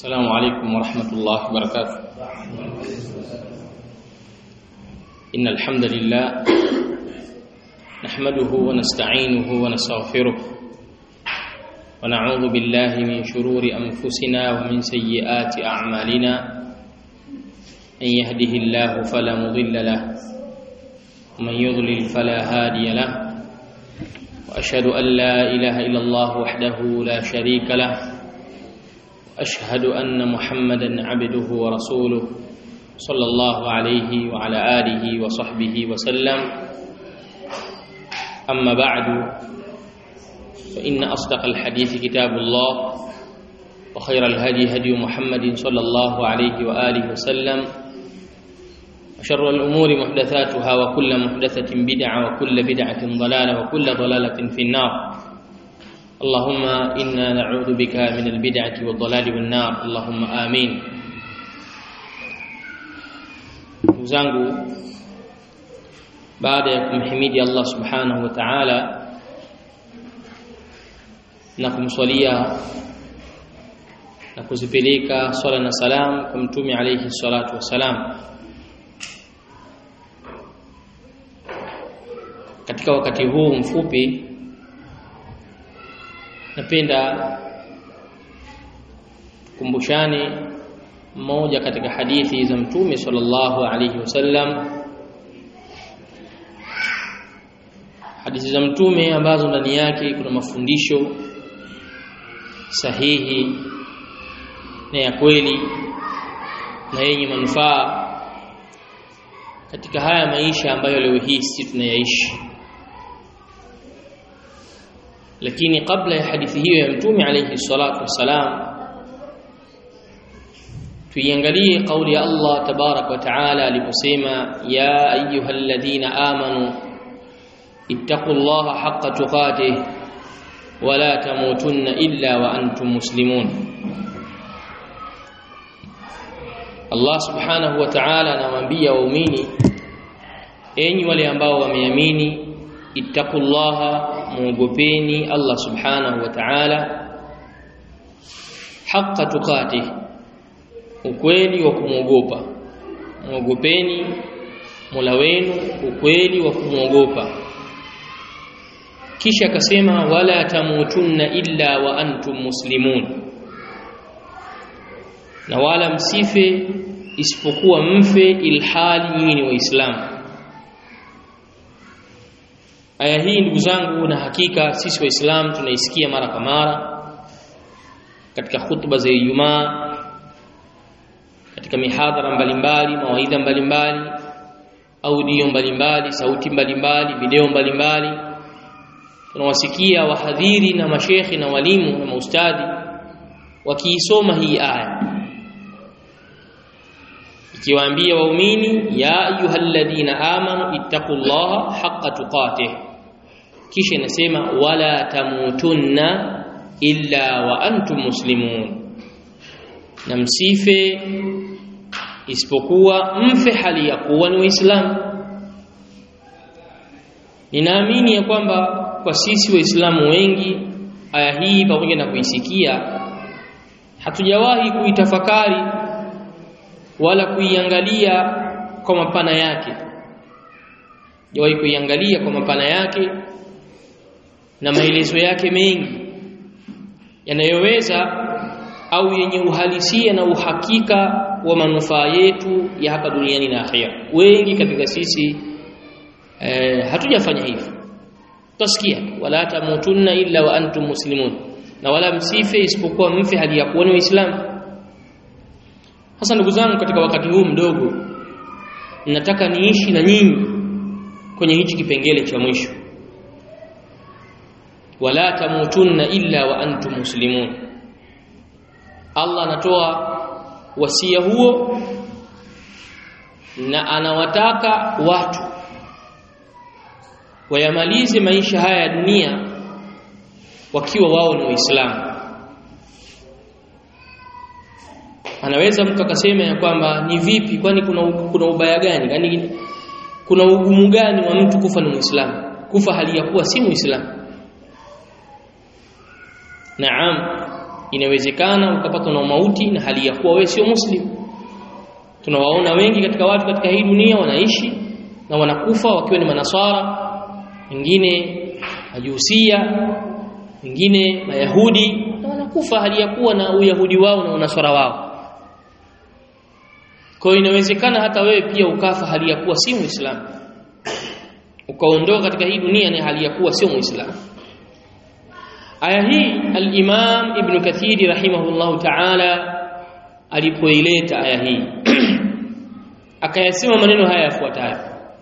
السلام عليكم ورحمة الله وبركاته إن الحمد لله نحمده ونستعينه ونستغفره ونعوذ بالله من شرور أنفسنا ومن سيئات أعمالنا من يهده الله فلا مضل له ومن يضلل فلا هادي له وأشهد أن لا إله إلا الله وحده لا شريك له أشهد أن محمدا عبده ورسوله صلى الله عليه وعلى آله وصحبه وسلم أما بعد فإن أصدق الحديث كتاب الله وخير الهدي هدي محمد صلى الله عليه وآله وسلم وشر الأمور محدثاتها وكل محدثة بدعة وكل بدعة ضلالة وكل ضلالة في النار اللهم إنا نعوذ بك من البدعة والضلال والنار اللهم آمين zangu baada ya kumhimidi Allah subhanahu wa ta'ala na kumswalia na kuzipeleka swala na salam kwa mtume alayhi salatu wasalam katika wakati huu mfupi napenda kumbushane mmoja katika hadithi za mtume sallallahu alayhi wasallam hadithi za mtume ambazo ndani yake kuna mafundisho sahihi na ya kweli na yenye manufaa katika haya maisha ambayo leo hii sisi tunayaishi lakini kabla ya hadithi hiyo ya mtume alayhi salatu wassalam tuiangalie kauli ya Allah tabarak wa taala aliposema ya ayyuhalladhina amanu ittaqullaha haqqa tuqatih wala tamutunna illa wa antum muslimun Allah subhanahu wa ta'ala anawaambia waumini enyi wale ambao wameamini ittaqullaha muogopeni Allah subhanahu wa ta'ala haqqa tuqatih ukweli wa kumwogopa muogopeni Mola wenu ukweli wa kumwogopa kisha akasema wala tamutunna illa wa antum muslimun na wala msife isipokuwa mfe ilhali nyinyi ni waislamu aya hii ndugu zangu na hakika sisi waislamu tunaisikia mara kwa mara katika hutuba za Ijumaa katika mihadhara mbalimbali mawaidha mbalimbali audio mbalimbali sauti mbalimbali video mbalimbali tunawasikia wahadhiri na mashekhi na walimu na maustadhi wakiisoma hii aya ikiwaambia waumini ya ayyuhalladhina amanu ittaqullaha haqqa tuqatih kisha inasema wala tamutunna illa wa antum muslimun na msife isipokuwa mfe hali ya kuwa ni waislamu ninaamini ya kwamba kwa sisi waislamu wengi aya hii pamoja na kuisikia hatujawahi kuitafakari wala kuiangalia kwa mapana yake jawahi kuiangalia kwa mapana yake na maelezo yake mengi yanayoweza au yenye uhalisia na uhakika wa manufaa yetu ya hapa duniani na akhera wengi katika sisi eh, hatujafanya hivyo tutasikia wala tamutunna illa wa antum muslimun na wala msife isipokuwa mfe hali ya kuwa ni waislamu sasa ndugu zangu katika wakati huu mdogo nataka niishi na nyinyi kwenye hichi kipengele cha mwisho wala tamutunna illa wa antum muslimun Allah anatoa wasia huo na anawataka watu wayamalize maisha haya ya dunia wakiwa wao ni waislamu anaweza mtu akasema ya kwamba ni vipi kwani kuna kuna ubaya gani yani kuna ugumu gani wa mtu kufa ni muislamu kufa hali ya kuwa si muislamu naam inawezekana ukapatwa na mauti na hali ya kuwa wewe sio muslim tunawaona wengi katika watu katika hii dunia wanaishi na wanakufa wakiwa ni manasara wengine majusia wengine mayahudi na wanakufa hali ya kuwa na uyahudi wao na unaswara wao kwa hiyo inawezekana hata wewe pia ukafa hali ya kuwa si muislamu ukaondoka katika hii dunia ni hali ya kuwa sio muislamu aya hii al-Imam Ibn Kathir rahimahullahu ta'ala alipoileta aya hii akayasema maneno haya yafuatayo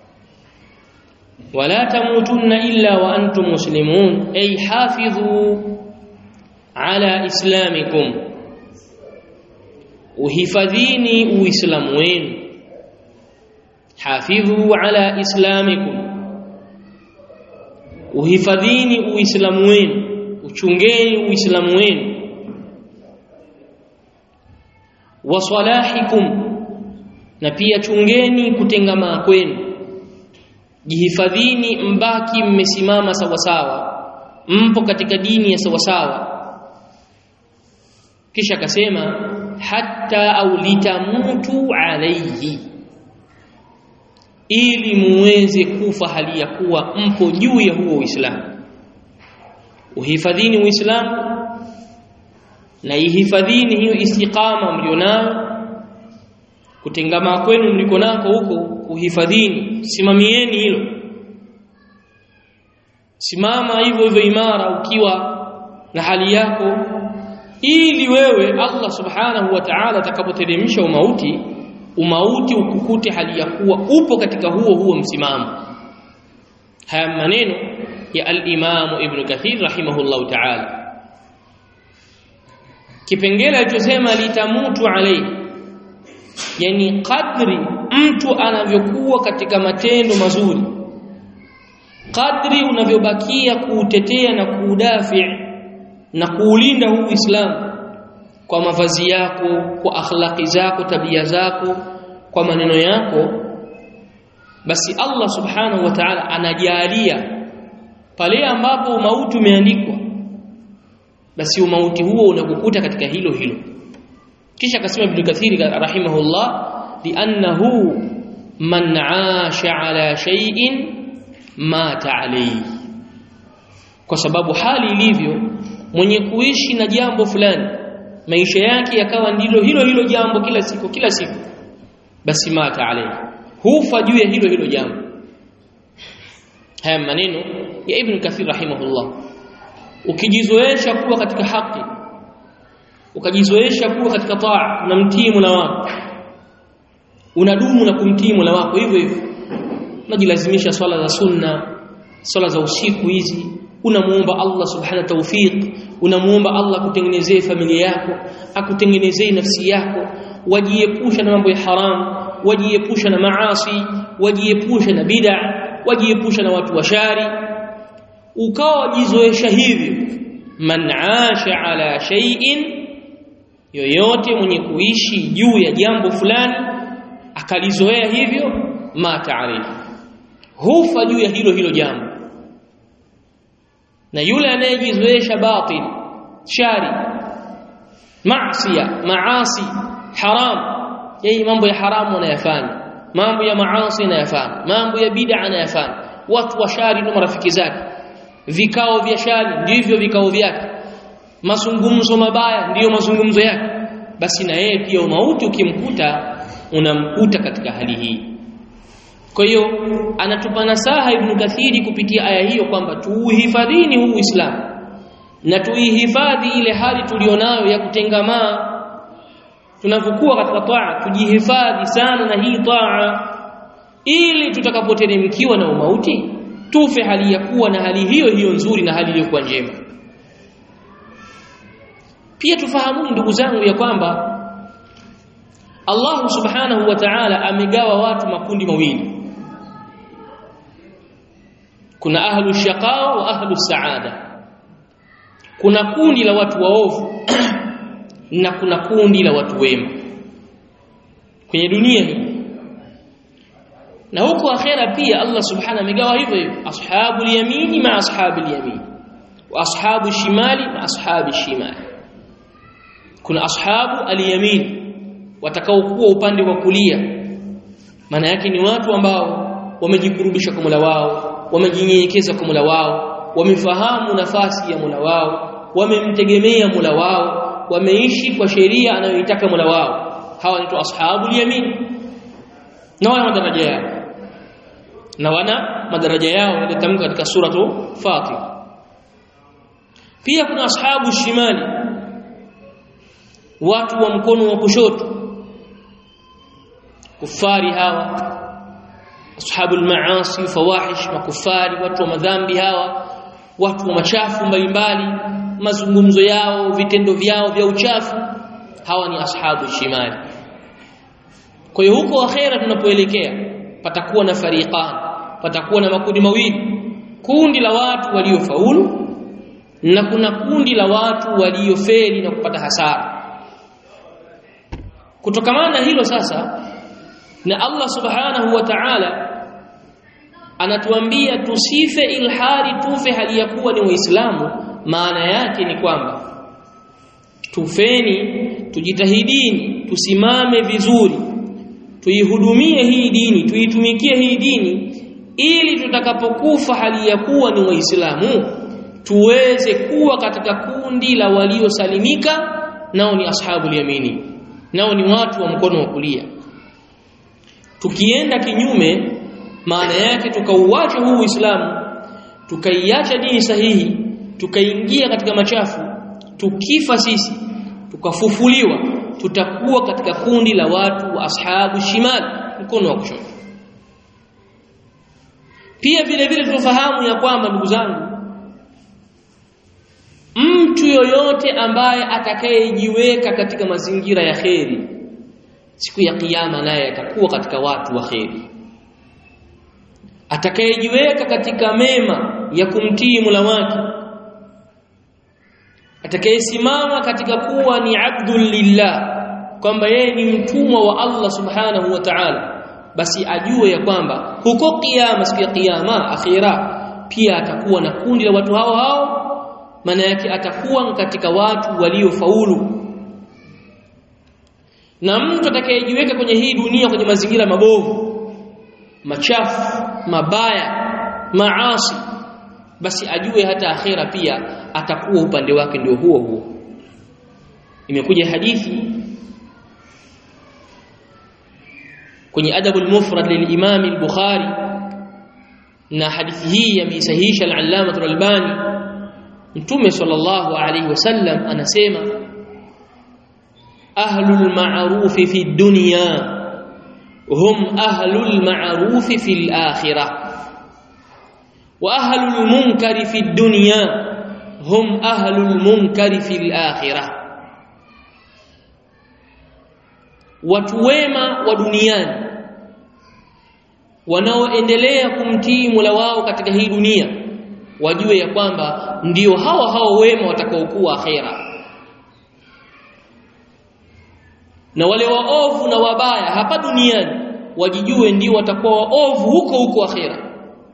wala tamutunna illa wa antum muslimun ay hafidhu ala islamikum uhifadhini uislamu wenu hafidhu ala islamikum uhifadhini uislamu wenu uchungeni uislamu wenu wa salahikum na pia chungeni kutengamaa kwenu jihifadhini mbaki mmesimama sawasawa mpo katika dini ya sawasawa kisha akasema hatta au litamutu alayhi ili muweze kufa hali ya kuwa mpo juu ya huo Uislamu uhifadhini Uislamu na ihifadhini hiyo istiqama mlionayo kutengamaa kwenu mliko nako huko uhifadhini simamieni hilo simama hivyo hivyo imara ukiwa na hali yako ili wewe Allah subhanahu wa ta'ala atakapoteremsha umauti umauti ukukute hali ya kuwa upo katika huo huo msimamo haya maneno ya al-Imam Ibn Kathir rahimahullahu ta'ala kipengele alichosema litamutu alayhi yani kadri mtu anavyokuwa katika matendo mazuri kadri unavyobakia kuutetea na kuudafi na kuulinda huu Uislamu kwa mavazi yako kwa akhlaqi zako tabia zako kwa maneno yako basi Allah subhanahu wa ta'ala anajalia pale ambapo umauti umeandikwa basi umauti huo unakukuta katika hilo hilo kisha akasema Ibn Kathiri rahimahullah li'annahu man 'asha 'ala shay'in mata alayhi kwa sababu hali ilivyo mwenye kuishi na jambo fulani maisha yake yakawa ndilo hilo hilo jambo kila siku kila siku basi mata alayhi hufa juu ya hilo hilo jambo haya maneno ya Ibn Kathir rahimahullah ukijizoesha kuwa katika haki ukajizoesha kuwa katika taa na mtii Mola wako unadumu na kumtii Mola wako hivyo hivyo unajilazimisha swala za sunna swala za usiku hizi unamuomba Allah subhanahu tawfiq unamuomba Allah kutengenezee familia yako akutengenezee nafsi yako wajiepusha na mambo ya haram wajiepusha na maasi wajiepusha na bid'a wajiepusha na watu washari ukawa wajizoesha hivyo man asha ala shay'in yoyote mwenye kuishi juu ya jambo fulani akalizoea hivyo mata alayhi hufa juu ya hilo hilo jambo na yule anayejizoesha batil shari maasiya maasi haram yeye mambo ya haramu anayafanya mambo ya maasi anayafanya mambo ya bid'a anayafanya watu wa shari na marafiki zake vikao vya shari ndivyo vikao vyake mazungumzo mabaya ndiyo mazungumzo yake basi na yeye pia mauti ukimkuta unamkuta katika hali hii kwa hiyo anatupa nasaha Ibn Kathiri kupitia aya hiyo kwamba tuuhifadhini huu Uislamu na tuihifadhi ile hali tulionayo ya kutengamaa tunapokuwa katika taa tujihifadhi sana na hii taa ili tutakapoteremkiwa na umauti tufe hali ya kuwa na hali hiyo hiyo nzuri na hali iliyokuwa njema pia tufahamu ndugu zangu ya kwamba Allah subhanahu wa ta'ala amegawa watu makundi mawili kuna ahlu shaqawa wa ahlu saada kuna kundi la watu waovu na kuna kundi la watu wema kwenye dunia hii na huko akhera pia Allah subhanahu amegawa hivyo hivyo ashabul yamini ma ashabil yamin wa ashabu shimali ma ashabi shimali kuna ashabu al-yamin watakaokuwa upande wa kulia maana yake ni watu ambao wamejikurubisha kwa Mola wao wamejinyenyekeza kwa Mola wao wamefahamu nafasi ya Mola wao wamemtegemea Mola wao wameishi kwa sheria anayoitaka Mola wao hawa ni ashabul yamin na wana madaraja yao na wana madaraja yao yaliyotamka katika suratu Fatir pia kuna ashabu shimali watu wa mkono wa kushoto kufari hawa ashabu almaasi fawahish makufari watu wa madhambi hawa watu wa machafu mbalimbali mazungumzo yao vitendo vyao vya uchafu hawa ni ashabu shimali kwa hiyo huko akhera tunapoelekea patakuwa na fariqan patakuwa na makundi mawili kundi la watu waliofaulu na kuna kundi la watu waliofeli na kupata hasara kutokamana na hilo sasa na Allah subhanahu wa ta'ala anatuambia tusife ilhari tufe hali ya kuwa ni waislamu maana yake ni kwamba tufeni tujitahidini tusimame vizuri tuihudumie hii dini tuitumikie hii dini ili tutakapokufa hali ya kuwa ni waislamu tuweze kuwa katika kundi la waliosalimika nao ni ashabul yamini nao ni watu wa mkono wa kulia tukienda kinyume maana yake tukauacha huu Uislamu tukaiacha dini sahihi tukaingia katika machafu tukifa sisi tukafufuliwa tutakuwa katika kundi la watu wa ashabu shimal mkono wa kushoto pia vile vile tunafahamu ya kwamba ndugu zangu mtu yoyote ambaye atakayejiweka katika mazingira ya kheri siku ya kiyama naye atakuwa katika watu wa kheri atakayejiweka katika mema ya kumtii Mola wake atakayesimama katika kuwa ni abdul lillah kwamba yeye ni mtumwa wa Allah subhanahu wa ta'ala basi ajue ya kwamba huko kiyama siku ya kiyama akhira pia atakuwa na kundi la watu hao hao maana yake atakuwa katika watu waliofaulu na mtu atakayejiweka kwenye hii dunia kwenye mazingira mabovu machafu mabaya maasi basi ajue hata akhera pia atakuwa upande wake ndio huo huo imekuja hadithi kwenye adabul mufrad lilimam al-bukhari na hadithi hii yameisahihisha al-allama al-albani mtume sallallahu alayhi wasallam anasema ahlul ma'ruf fi dunya hum ahlul ma'ruf fi al-akhirah wa ahlul munkari fi dunya hum ahlul munkari fi al-akhirah watu wema wa duniani wanaoendelea kumtii Mola wao katika hii dunia wajue ya kwamba ndio hawa hao wema watakaokuwa akhera na wale waovu na wabaya hapa duniani wajijue ndio watakuwa waovu huko huko akhera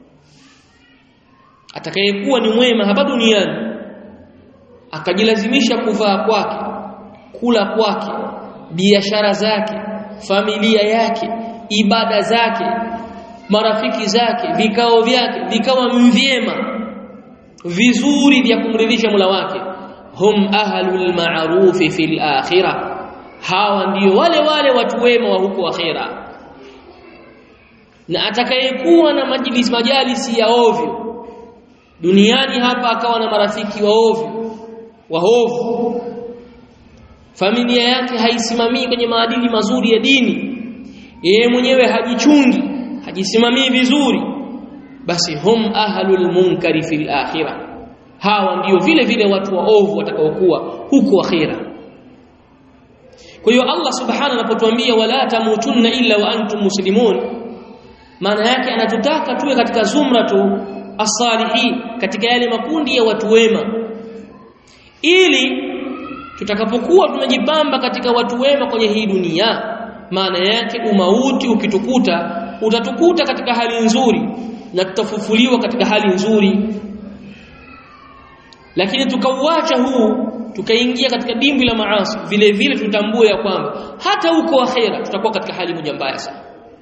atakayekuwa ni mwema hapa duniani akajilazimisha kuvaa kwake kula kwake biashara zake familia yake ibada zake marafiki zake vikao vyake vikawa mvyema vizuri vya kumridhisha Mola wake hum ahlul ma'ruf fil akhirah hawa ndio wale wale watu wema wa huko akhera na atakayekuwa na majlis majalisi ya ovyo duniani hapa akawa na marafiki wa ovyo waovu familia yake haisimamii kwenye maadili mazuri ya dini yeye mwenyewe hajichungi hajisimamii vizuri basi hum ahlul munkari fil akhirah hawa ndio vile vile watu waovu watakaokuwa huko akhira kwa hiyo Allah subhanahu anapotuambia wala tamutunna illa wa antum muslimun maana yake anatutaka tuwe katika zumratu as-salihin katika yale makundi ya watu wema ili tutakapokuwa tunajipamba katika watu wema kwenye hii dunia maana yake umauti ukitukuta utatukuta katika hali nzuri na tutafufuliwa katika hali nzuri lakini tukauacha huu tukaingia katika dimbwi la maasi vile vile tutambue ya kwamba hata huko akhera tutakuwa katika hali moja mbaya sana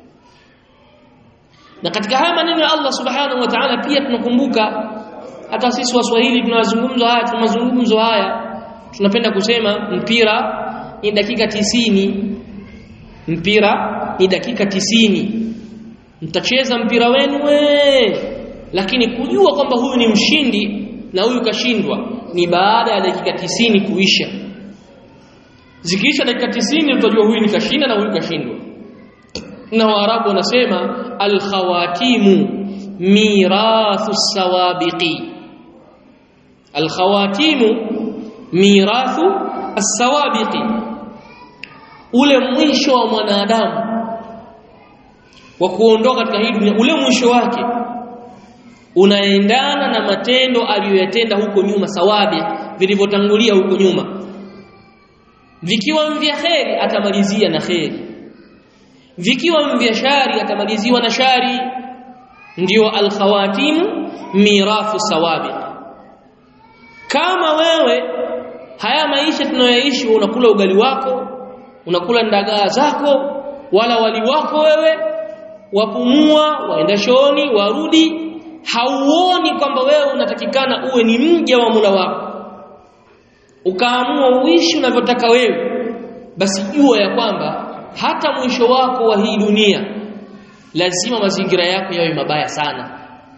na katika haya maneno ya Allah subhanahu wa ta'ala pia tunakumbuka hata sisi waswahili tunazungumza haya tunazungumzo haya tunapenda kusema mpira ni dakika tisini mpira ni dakika tisini mtacheza mpira wenu we lakini kujua kwamba huyu ni mshindi na huyu kashindwa ni baada ya dakika tisini kuisha zikiisha dakika tisini utajua huyu ni kashinda na huyu kashindwa na waarabu wanasema alkhawatimu mirathu sawabiqi alkhawatimu mirathu as-sawabiqi ule mwisho wa mwanadamu wa kuondoka katika hii dunia ule mwisho wake unaendana na matendo aliyoyatenda huko nyuma sawabi vilivyotangulia huko nyuma vikiwa vya kheri atamalizia na kheri vikiwa vya shari atamaliziwa na shari ndio alkhawatimu mirafu sawabi kama wewe haya maisha tunayoishi unakula ugali wako unakula ndagaa zako wala wali wako wewe wapumua waenda shoni warudi hauoni kwamba wewe unatakikana uwe ni mja wa Mola wako ukaamua uishi unavyotaka wewe basi jua ya kwamba hata mwisho wako wa hii dunia lazima mazingira yako yawe mabaya sana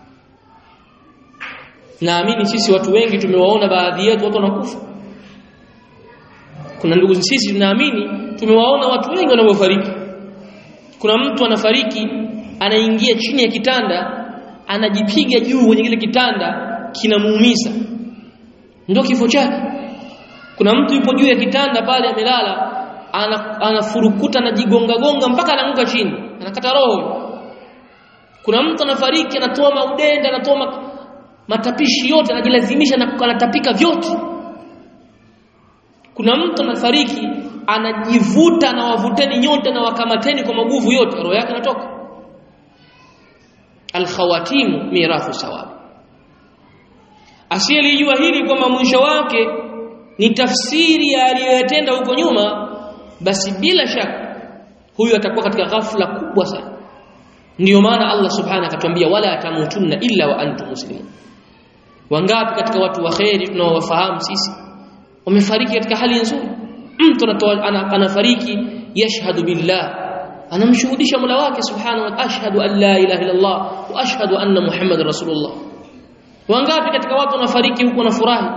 naamini sisi watu wengi tumewaona baadhi yetu watu wanakufa kuna ndugu sisi tunaamini tumewaona watu wengi wanavyofariki kuna mtu anafariki anaingia chini ya kitanda anajipiga juu kwenye kile kitanda kinamuumiza ndio kifo chake kuna mtu yupo juu ya kitanda pale amelala anafurukuta ana anajigonga gonga mpaka anaanguka chini anakata roho kuna mtu anafariki anatoa maudenda anatoa matapishi yote anajilazimisha na anatapika vyote kuna mtu anafariki anajivuta na wavuteni nyote na wakamateni kwa maguvu yote roho yake inatoka alkhawatimu mirafu sawabi asiyelijua hili kwamba mwisho wake ni tafsiri ya aliyoyatenda huko nyuma basi bila shaka huyu atakuwa katika ghafla kubwa sana ndiyo maana Allah subhanahu akatuambia wala tamutunna illa wa antum muslimun wangapi katika watu wa khairi tunaowafahamu sisi wamefariki katika hali nzuri mtu anafariki yashhadu billah anamshuhudisha Mola wake subhanahu wa ashhadu an la ilaha illa Allah wa ashhadu anna Muhammad rasulullah wangapi katika watu wanafariki huko na furahi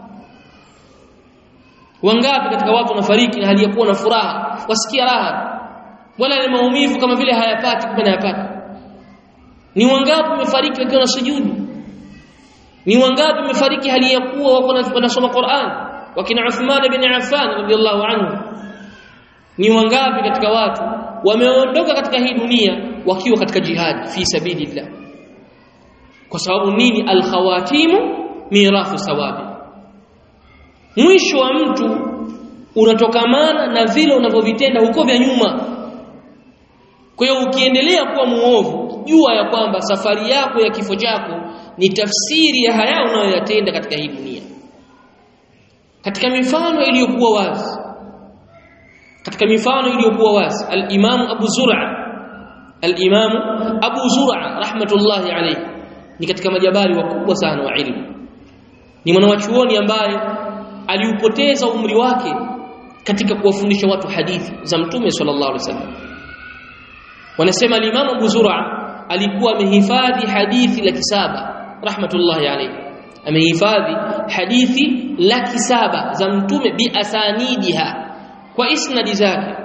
wangapi katika watu wanafariki na hali ya kuwa na furaha wasikia raha wala ni maumivu kama vile hayapati kumbe hayapati ni wangapi wamefariki wakiwa na sujudu ni wangapi wamefariki hali ya kuwa wako wanasoma Qur'an wakina Uthman bin Affan radiyallahu anhu ni wangapi katika watu wameondoka katika hii dunia wakiwa katika jihad fi sabilillah kwa sababu nini alkhawatimu mirafu sawabi mwisho wa mtu unatokamana na vile unavyovitenda huko vya nyuma kwa hiyo ukiendelea kuwa muovu jua ya kwamba safari yako ya kifo chako ni tafsiri ya haya unayoyatenda katika hii dunia katika mifano iliyokuwa wazi katika mifano iliyokuwa wazi al-Imam Abu Zur'a al-Imam Abu Zur'a rahmatullahi alayhi ni katika majabali wakubwa sana wa ilmu ni mwanachuoni ambaye aliupoteza umri wake katika kuwafundisha watu hadithi za Mtume sallallahu alaihi wasallam wanasema al-Imam Abu Zur'a alikuwa amehifadhi hadithi laki saba rahmatullahi alayhi amehifadhi hadithi laki saba za Mtume bi asanidiha kwa isnadi zake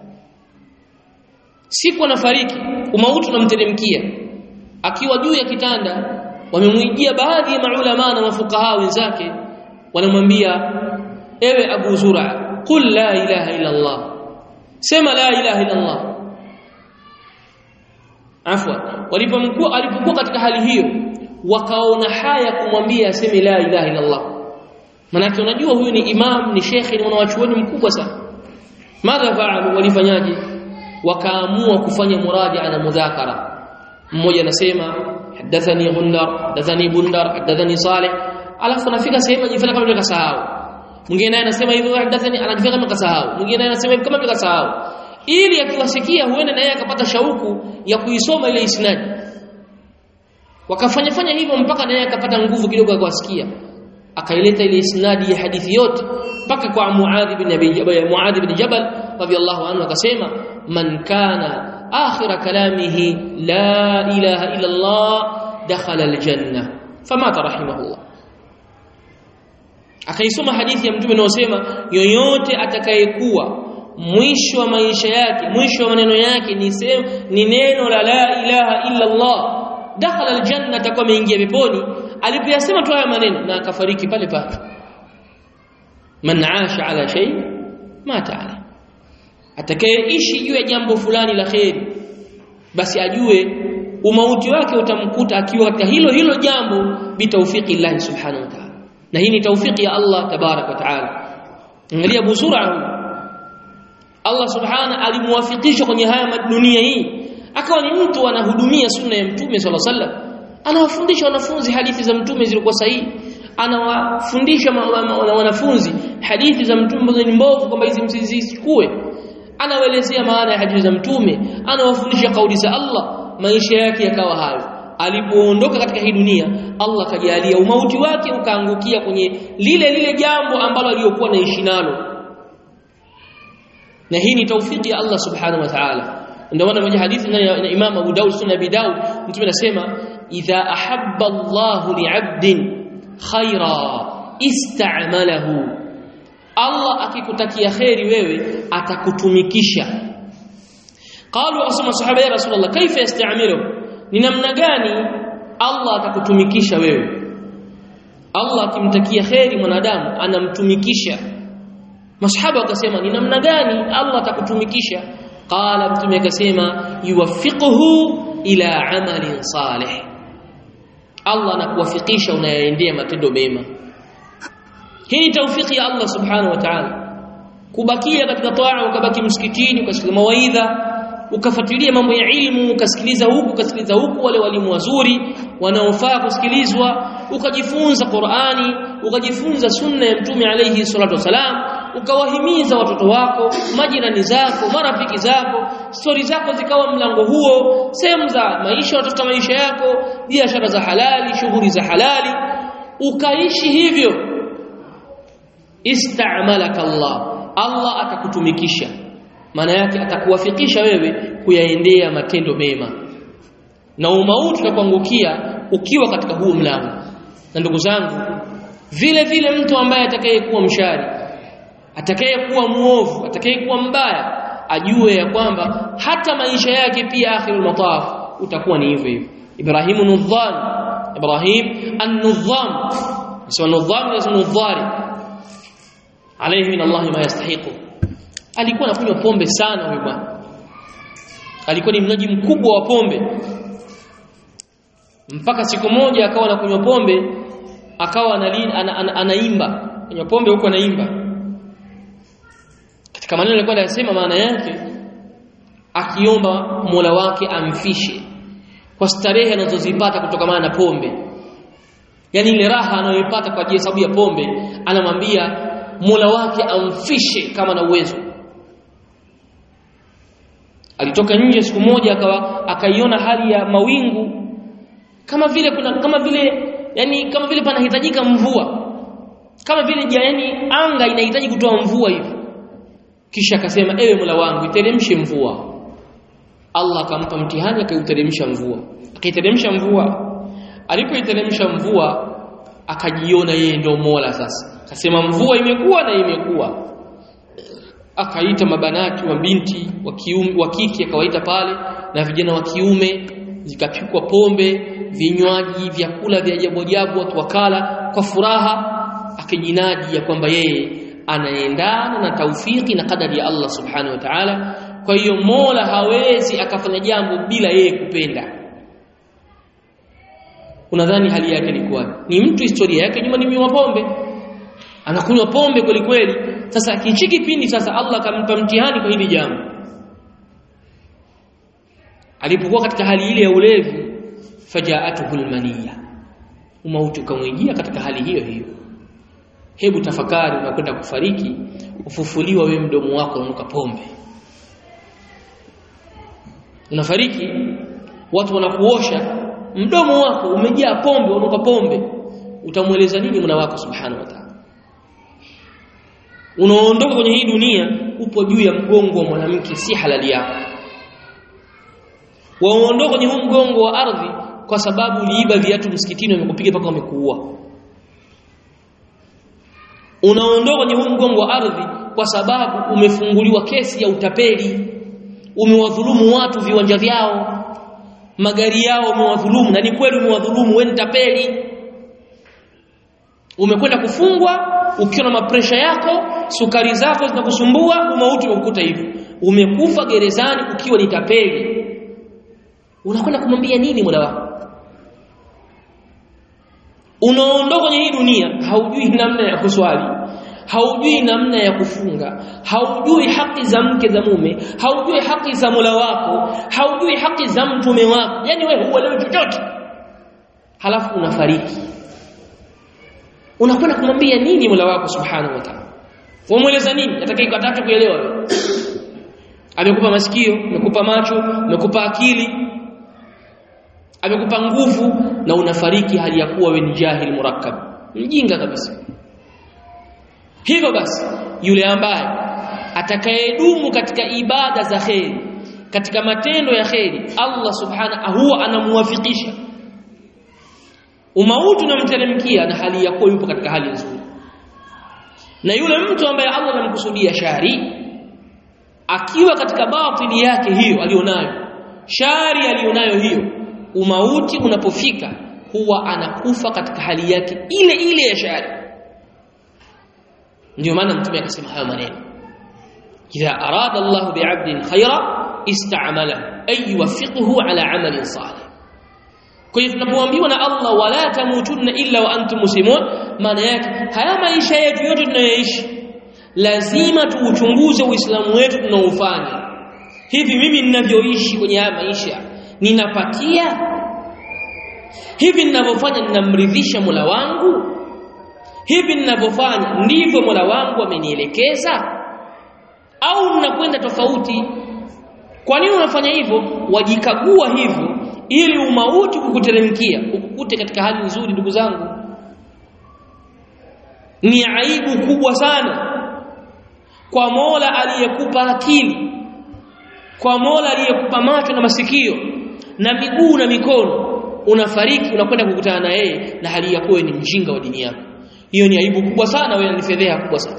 siku anafariki umauti unamteremkia akiwa juu ya kitanda wamemwijia baadhi ya maulama na mafukaha wenzake wanamwambia ewe Abu Zura qul la ilaha illa Allah sema la ilaha illa Allah afwa walipomkuwa alipokuwa katika hali hiyo wakaona haya kumwambia aseme la ilaha illa Allah manake unajua huyu ni imam ni shekhi ni mwanachuoni mkubwa sana madha faalu walifanyaje wakaamua kufanya murajaa na mudhakara mmoja anasema hadathani gundar hadathani bundar hadathani salih alafu nafika sehemu ajifanya kama kasahau mwingine naye anasema hivyo hadathani anajifanya kama kasahau mwingine naye anasema hivyo kama vile kasahau ili akiwasikia huenda naye akapata shauku ya kuisoma ile isnadi wakafanya fanya hivyo mpaka naye akapata nguvu kidogo akawasikia akaileta ile isnadi ya hadithi yote mpaka kwa Muadh bin Abi Jabal Muadh bin Jabal radiyallahu anhu akasema man kana akhir kalamihi la ilaha illa Allah dakhala aljanna famata rahimahullah akaisoma hadithi ya mtume inayosema yoyote atakayekuwa mwisho wa maisha yake mwisho wa maneno yake ni sema ni neno la la ilaha illa Allah dakhala aljanna atakuwa ameingia peponi alipoyasema tu haya maneno na akafariki pale pale man aasha ala shay mata ala atakayeishi juu ya jambo fulani la kheri basi ajue umauti wake utamkuta akiwa katika hilo hilo jambo bitawfiki Allah subhanahu wa ta'ala na hii ni tawfiki ya Allah tabarak wa ta'ala angalia busura Allah subhanahu alimuwafikisha kwenye haya dunia hii akawa ni mtu anahudumia sunna ya mtume sallallahu alaihi wasallam anawafundisha wanafunzi hadithi za mtume zilikuwa sahihi anawafundisha wanafunzi hadithi za mtume ambazo ni mbovu kwamba hizi msizichukue anawaelezea maana ya hadithi za mtume anawafundisha kauli za Allah maisha yake yakawa hayo alipoondoka katika hii dunia Allah kajalia umauti wake ukaangukia kwenye lile lile jambo ambalo aliyokuwa naishi nalo na hii ni taufiki ya Allah subhanahu wa ta'ala ndio maana kwenye hadithi na Imam Abu Daud sunna Abi Daud mtume anasema idha ahabba Allahu li'abdin khaira ista'malahu Allah akikutakia khairi wewe atakutumikisha qalu asma sahaba ya rasulullah kaifa yasta'milu ni namna gani Allah atakutumikisha wewe Allah akimtakia khairi mwanadamu anamtumikisha masahaba wakasema ni namna gani Allah atakutumikisha qala mtume akasema yuwaffiquhu ila amalin salih Allah anakuwafikisha unayaendea matendo mema hii ni taufiki ya Allah subhanahu wa ta'ala kubakia katika taa ukabaki msikitini ukasikiliza mawaidha ukafuatilia mambo ya ilmu ukasikiliza huku ukasikiliza huku wale walimu wazuri wanaofaa kusikilizwa ukajifunza Qur'ani ukajifunza sunna ya mtume alayhi salatu wasalam ukawahimiza watoto wako majirani zako marafiki zako stori zako zikawa mlango huo sehemu za maisha watoto maisha yako biashara za halali shughuli za halali ukaishi hivyo ista'malaka Allah Allah atakutumikisha maana yake atakuwafikisha wewe kuyaendea matendo mema na umauti utakuangukia ukiwa katika huo mlango na ndugu zangu vile vile mtu ambaye atakayekuwa mshari atakayekuwa muovu atakayekuwa mbaya ajue ya kwamba hata maisha yake pia akhirul mataf utakuwa ni hivyo hivyo Ibrahim nudhan Ibrahim an-nudham sio nudham ni nudhari alayhi min Allah ma yastahiqu alikuwa anakunywa pombe sana huyo bwana alikuwa ni mnaji mkubwa wa pombe mpaka siku moja akawa anakunywa pombe akawa analina, ana, ana, anaimba kunywa pombe huko anaimba katika maneno alikuwa anasema maana yake akiomba Mola wake amfishe kwa starehe anazozipata kutokana na pombe yani ile raha anayoipata kwa sababu ya pombe anamwambia Mola wake amfishe kama na uwezo alitoka nje siku moja akawa akaiona hali ya mawingu kama vile kuna kama vile yani kama vile panahitajika mvua kama vile yani anga inahitaji kutoa mvua hivi kisha akasema ewe Mola wangu iteremshe mvua Allah akampa mtihani akauteremsha mvua akaiteremsha mvua alipoiteremsha mvua akajiona yeye ndio Mola sasa akasema mvua imekuwa na imekuwa akaita mabanati wa binti wa kiume wa kike akawaita pale na vijana wa kiume zikapikwa pombe vinywaji vyakula vya ajabu ajabu watu wakala kwa furaha akijinadi ya kwamba yeye anaendana na taufiki na kadari ya Allah subhanahu wa ta'ala kwa hiyo Mola hawezi akafanya jambo bila yeye kupenda unadhani hali yake ni kwa ni mtu historia yake nyuma ni mnywa pombe anakunywa pombe kweli kweli sasa kichi kipindi sasa Allah akampa mtihani kwa hili jambo alipokuwa katika hali ile ya ulevi fajaatuhu almaniya umauti ukamwijia katika hali hiyo hiyo hebu tafakari unakwenda kufariki ufufuliwa wewe mdomo wako unanuka pombe unafariki watu wanakuosha mdomo wako umejaa pombe unanuka pombe utamweleza nini Mola wako subhanahu wa ta'ala unaondoka kwenye hii dunia upo juu ya mgongo wa mwanamke si halali yako waondoka kwenye huu mgongo wa ardhi kwa sababu uliiba viatu msikitini wamekupiga mpaka wamekuua unaondoka kwenye huu mgongo wa ardhi kwa sababu umefunguliwa kesi ya utapeli umewadhulumu watu viwanja vyao magari yao umewadhulumu na ni kweli umewadhulumu wewe tapeli umekwenda kufungwa ukiwa na mapresha yako sukari zako zinakusumbua umauti umekukuta hivyo umekufa gerezani ukiwa ni tapeli unakwenda kumwambia nini Mola wako unaondoka kwenye hii dunia haujui namna ya kuswali haujui namna ya kufunga haujui haki za mke za mume haujui haki za Mola wako haujui haki za mtume wako yani wewe huelewi chochote halafu unafariki unakwenda kumwambia nini Mola wako subhanahu wa ta'ala wamweleza nini atakayekataka kuelewa amekupa masikio amekupa macho amekupa akili amekupa nguvu na unafariki hali ya kuwa wewe ni jahil murakkab mjinga kabisa hivyo basi yule ambaye atakayedumu katika ibada za kheri katika matendo ya kheri Allah subhanahu huwa anamuwafikisha umauti unamteremkia na hali ya kuwa yupo katika hali nzuri na yule mtu ambaye Allah anamkusudia shari akiwa katika batili yake hiyo alionayo shari alionayo hiyo umauti unapofika huwa anakufa katika hali yake ile ile ya shari ndio maana mtume akasema hayo maneno idha arada Allah bi'abdin khaira ista'malahu ay yuwaffiquhu ala 'amalin salih kwa hiyo tunapoambiwa na Allah wala tamutunna illa wa antum muslimun maana yake haya maisha yetu yote tunayoishi lazima tuuchunguze uislamu wetu tunaofanya hivi mimi ninavyoishi kwenye haya maisha ninapatia hivi ninavyofanya ninamridhisha Mola wangu hivi ninavyofanya ndivyo Mola wangu amenielekeza au ninakwenda tofauti kwa nini unafanya hivyo wajikagua hivyo ili umauti kukuteremkia ukukute katika hali nzuri ndugu zangu ni aibu kubwa sana kwa Mola aliyekupa akili kwa Mola aliyekupa macho na masikio na miguu na mikono unafariki unakwenda kukutana na yeye na hali ya kuwa ni mjinga wa dini yako hiyo ni aibu kubwa sana wewe ni fedheha kubwa sana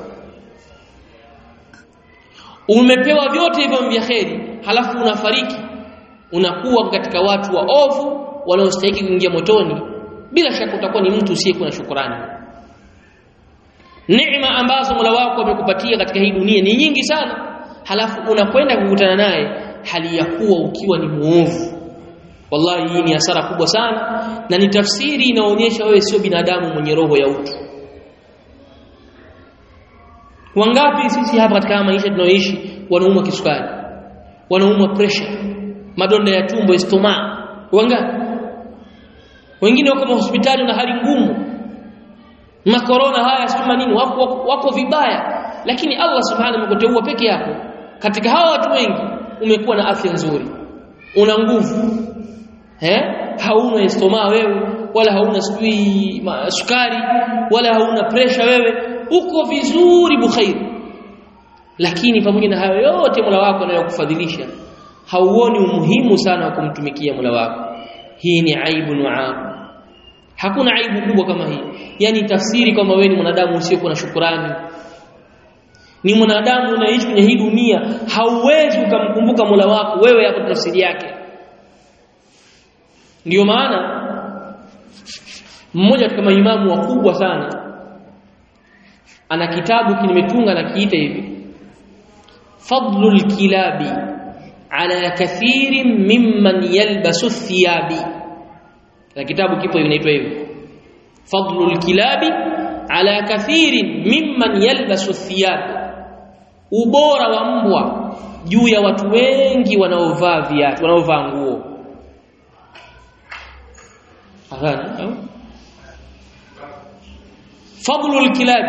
umepewa vyote hivyo vya kheri halafu unafariki unakuwa katika watu waovu wanaostahili kuingia motoni bila shaka utakuwa ni mtu usiyekuwa na shukrani neema ambazo Mola wako amekupatia katika hii dunia ni nyingi sana halafu unakwenda kukutana naye hali ya kuwa ukiwa ni muovu wallahi hii ni hasara kubwa sana na ni tafsiri inaonyesha wewe sio binadamu mwenye roho ya utu wangapi sisi hapa katika maisha tunayoishi wanaumwa kisukari wanaumwa pressure madonda ya tumbo estoma wangapi wengine wako hospitali na hali ngumu na corona haya sima nini wako, wako, wako vibaya lakini Allah subhanahu amekuteua peke yako katika hawa watu wengi umekuwa na afya nzuri una nguvu eh hauna estoma wewe wala hauna sijui sukari wala hauna pressure wewe uko vizuri bukhair lakini pamoja na hayo yote Mola wako anayokufadhilisha hauoni umuhimu sana wa kumtumikia Mola wako hii ni aibu nu'am hakuna aibu kubwa kama hii yani tafsiri kwamba wewe ni mwanadamu usiyokuwa na shukurani ni mwanadamu unaishi kwenye hii dunia hauwezi ukamkumbuka Mola wako wewe hapo tafsiri yake ndiyo maana mmoja katika maimamu wakubwa sana ana kitabu kimetunga na kiita hivi fadlul kilabi ala kathirin mimman yalbasu thiyabi na kitabu kipo inaitwa hivyo fadlul kilabi ala kathirin mimman yalbasu thiyabi ubora wa mbwa juu ya watu wengi wanaovaa viatu wanaovaa nguo adhana fadlul kilab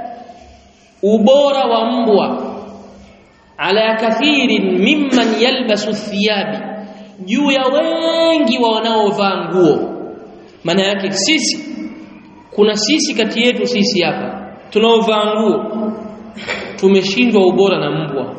ubora wa mbwa ala kathirin mimman yalbasu thiyabi juu ya wengi wa wanaovaa nguo maana yake sisi kuna sisi kati yetu sisi hapa tunaovaa nguo tumeshindwa ubora na mbwa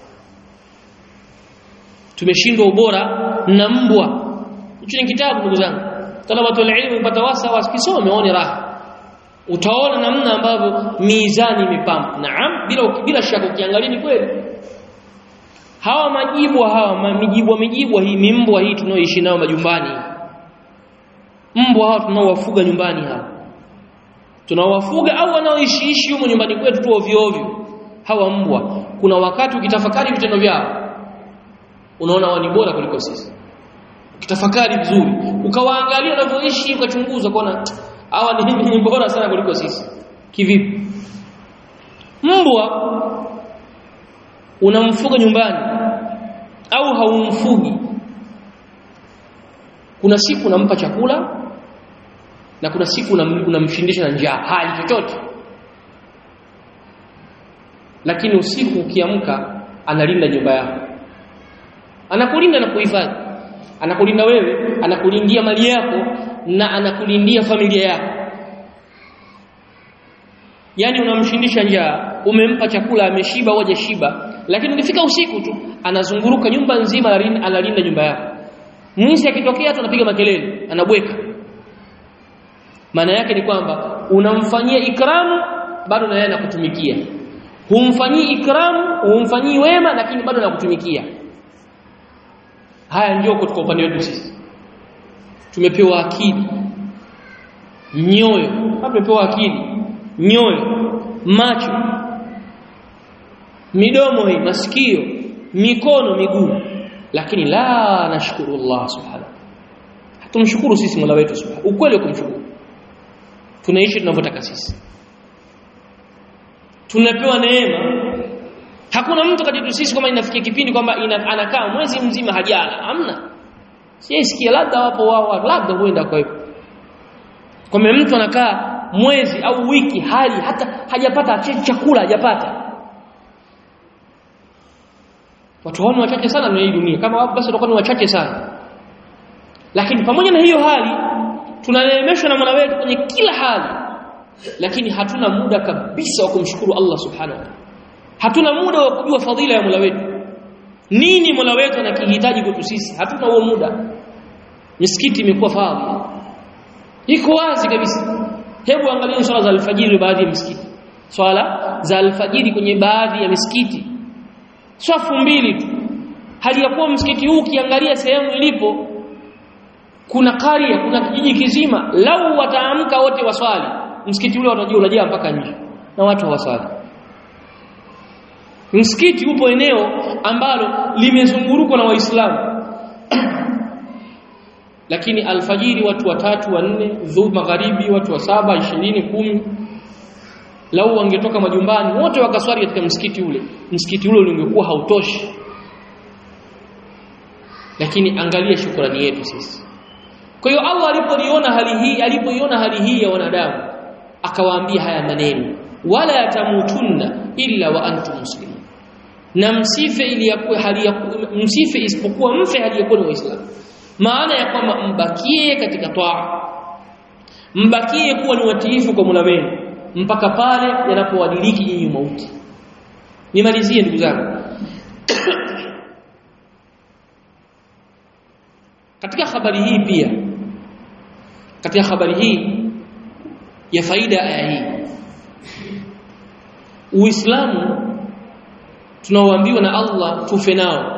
tumeshindwa ubora na mbwa hicho ni kitabu ndugu zangu talabatul ilmi pata wasa wasikisome waone raha utaona namna ambavyo mizani imepamba naam bila bila shaka ukiangalia ni kweli hawa majibwa hawa mijibwa mijibwa hii mimbwa hii tunaoishi nao majumbani mbwa hawa tunaowafuga nyumbani hawa tunawafuga au wanaoishi ishi humo nyumbani kwetu tu ovyo ovyo hawa mbwa kuna wakati ukitafakari vitendo vyao unaona wao ni bora kuliko sisi ukitafakari vizuri ukawaangalia wanavyoishi ukachunguza kuona hawa ni, ni bora sana kuliko sisi kivipi mbwa unamfuga nyumbani au haumfugi kuna siku unampa chakula na kuna siku unamshindisha na njaa hali chochote lakini usiku ukiamka analinda nyumba yako anakulinda na kuhifadhi anakulinda wewe anakulindia mali yako na anakulindia familia yako yani unamshindisha njaa umempa chakula ameshiba waje shiba lakini ukifika usiku tu anazunguruka nyumba nzima analinda nyumba yako mwizi akitokea tu anapiga makelele anabweka maana yake ni kwamba unamfanyia ikramu bado na yeye anakutumikia humfanyii ikramu humfanyii wema lakini bado anakutumikia haya ndio kutoka upande wetu sisi tumepewa akili nyoyo tumepewa akili nyoyo macho midomo hii masikio mikono miguu lakini la nashukuru Allah subhanahu tumshukuru sisi Mola wetu subhanahu ukweli wa kumshukuru tunaishi tunavyotaka sisi tunapewa neema hakuna mtu kati sisi kama inafikia kipindi kwamba anakaa mwezi mzima hajala hamna siesikia labda wapo wao labda huenda kwa hivyo kwamba mtu anakaa mwezi au wiki hali hata hajapata chakula hajapata watu hao ni wachache sana kwenye hii dunia kama wapo basi watakuwa ni wachache sana lakini pamoja na hiyo hali tunaneemeshwa na Mola wetu kwenye kila hali lakini hatuna muda kabisa wa kumshukuru Allah subhanahu wa ta'ala hatuna muda wa kujua fadhila ya Mola wetu nini Mola wetu anakihitaji kwetu sisi hatuna huo muda misikiti imekuwa fadhi iko wazi kabisa hebu angalia swala za alfajiri baadhi ya misikiti swala za alfajiri kwenye baadhi ya misikiti swafu mbili tu hali ya kuwa msikiti huu ukiangalia sehemu ilipo kuna karia kuna kijiji kizima lau wataamka wote waswali msikiti ule watajua unajaa mpaka nje na watu hawaswali msikiti upo eneo ambalo limezungurukwa na waislamu lakini alfajiri watu watatu wanne dhu magharibi watu wa saba ishirini kumi lau wangetoka majumbani wote wakaswali katika msikiti ule msikiti ule ungekuwa hautoshi lakini angalia shukrani yetu sisi kwa hiyo Allah alipoliona hali hii alipoiona hali hii ya wanadamu akawaambia haya maneno wala yatamutunna illa wa antum muslimun na msife ili yakuwe hali ya msife isipokuwa mfe hali ya kuwa ni waislamu maana ya kwamba mbakie katika toa mbakie kuwa ni watiifu kwa Mola wenu mpaka pale yanapowadiliki nyinyi mauti nimalizie ndugu zangu katika habari hii pia katika habari hii ya faida ya aya hii Uislamu tunaoambiwa na Allah tufe nao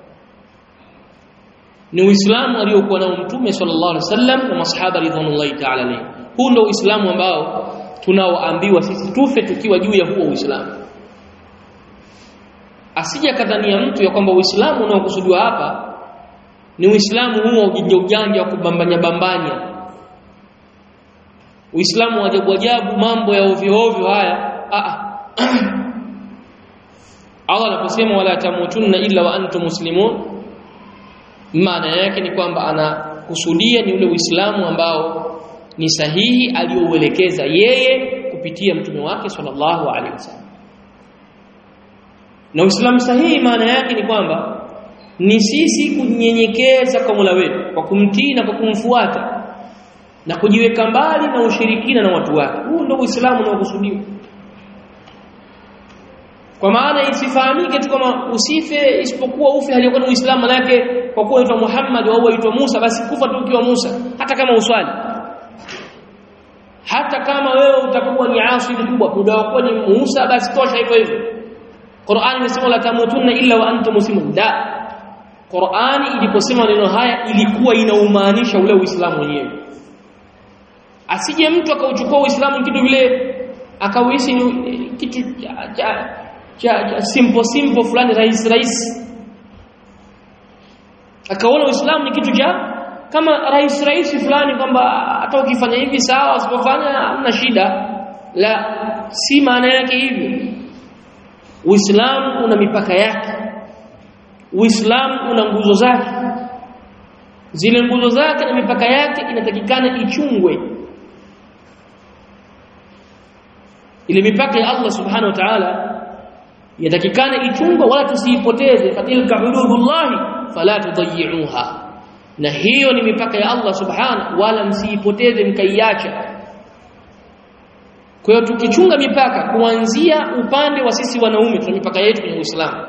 ni Uislamu aliokuwa nao Mtume sallallahu alaihi wasallam na masahaba ridwanullahi ta'ala alayhi huu ndio Uislamu ambao tunaoambiwa sisi tufe tukiwa juu ya huo Uislamu asija kadhania mtu ya kwamba Uislamu unaokusudiwa hapa ni Uislamu huo ujanja ujanja wa kubambanya bambanya Uislamu wa ajabu ajabu mambo ya ovyo ovyo haya a Allah anaposema wala tamutunna illa wa antum muslimun maana yake ni kwamba anakusudia ni ule Uislamu ambao ni sahihi aliyouelekeza yeye kupitia mtume wake sallallahu alaihi wasallam na Uislamu sahihi maana yake ni kwamba ni sisi kunyenyekeza kwa Mola wetu kwa kumtii na kwa kumfuata na kujiweka mbali na ushirikina na watu wake huu ndio Uislamu unaokusudiwa kwa maana isifahamike tu kama usife isipokuwa ufe haliyokuwa na Uislamu manake kwa kuwa aitwa Muhammad au aitwa Musa basi kufa tu ukiwa Musa hata kama uswali hata kama wewe utakuwa ni asi kubwa muda wako ni Musa basi tosha hivyo hivyo Qur'ani imesema la tamutunna illa wa antum muslimun da Qur'ani iliposema neno haya ilikuwa inaumaanisha ule Uislamu wenyewe asije mtu akauchukua Uislamu kitu vile akauhisi ni kitu cha, cha, cha, cha simple simple fulani rahisi rahisi akaona Uislamu ni kitu cha kama rahisi rahisi fulani kwamba hata ukifanya hivi sawa usipofanya hamna shida la si maana yake hivi Uislamu una mipaka yake Uislamu una nguzo zake zile nguzo zake na mipaka yake inatakikana ichungwe ile mipaka ya Allah subhanahu wa ta'ala yatakikana ichungwe wala tusiipoteze fatilka hududullahi fala tudayyi'uha na hiyo ni mipaka ya Allah subhanahu wala msiipoteze mkaiacha kwa hiyo tukichunga mipaka kuanzia upande wa sisi wanaume tuna mipaka yetu kwenye Uislamu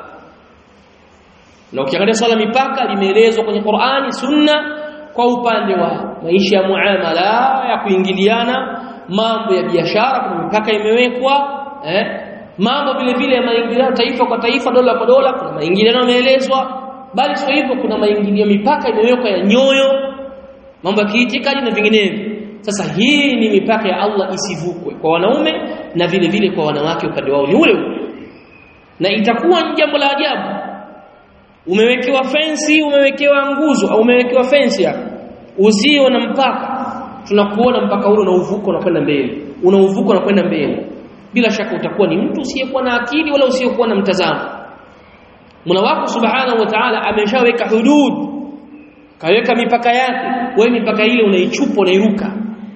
na ukiangalia swala mipaka limeelezwa kwenye Qur'ani sunna kwa upande wa maisha ya muamala ya kuingiliana mambo ya biashara kuna mipaka imewekwa eh mambo vile vile ya maingiliano taifa kwa taifa dola kwa dola kuna maingiliano yameelezwa bali sio hivyo kuna maingilio mipaka imewekwa ya nyoyo mambo ya kiitikadi na vinginevyo sasa hii ni mipaka ya Allah isivukwe kwa wanaume na vile vile kwa wanawake upande wao ni ule ule na itakuwa ni jambo la ajabu umewekewa fensi umewekewa nguzo au umewekewa fensi hapo uzio na mpaka tunakuona mpaka ule unauvuka unakwenda mbele unauvuka unakwenda mbele bila shaka utakuwa ni mtu usiyekuwa na akili wala usiyekuwa na mtazamo Mola wako Subhanahu wa Ta'ala ameshaweka hudud kaweka mipaka yake wewe mipaka ile unaichupa unairuka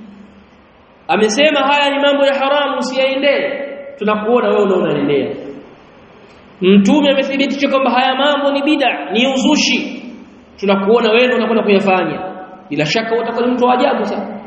amesema haya ni mambo ya haramu usiyaendee tunakuona wewe unaonaendea mtume amethibitisha kwamba haya mambo ni bid'a ni uzushi tunakuona wewe unakwenda kuyafanya bila shaka utakuwa ni mtu wa ajabu sana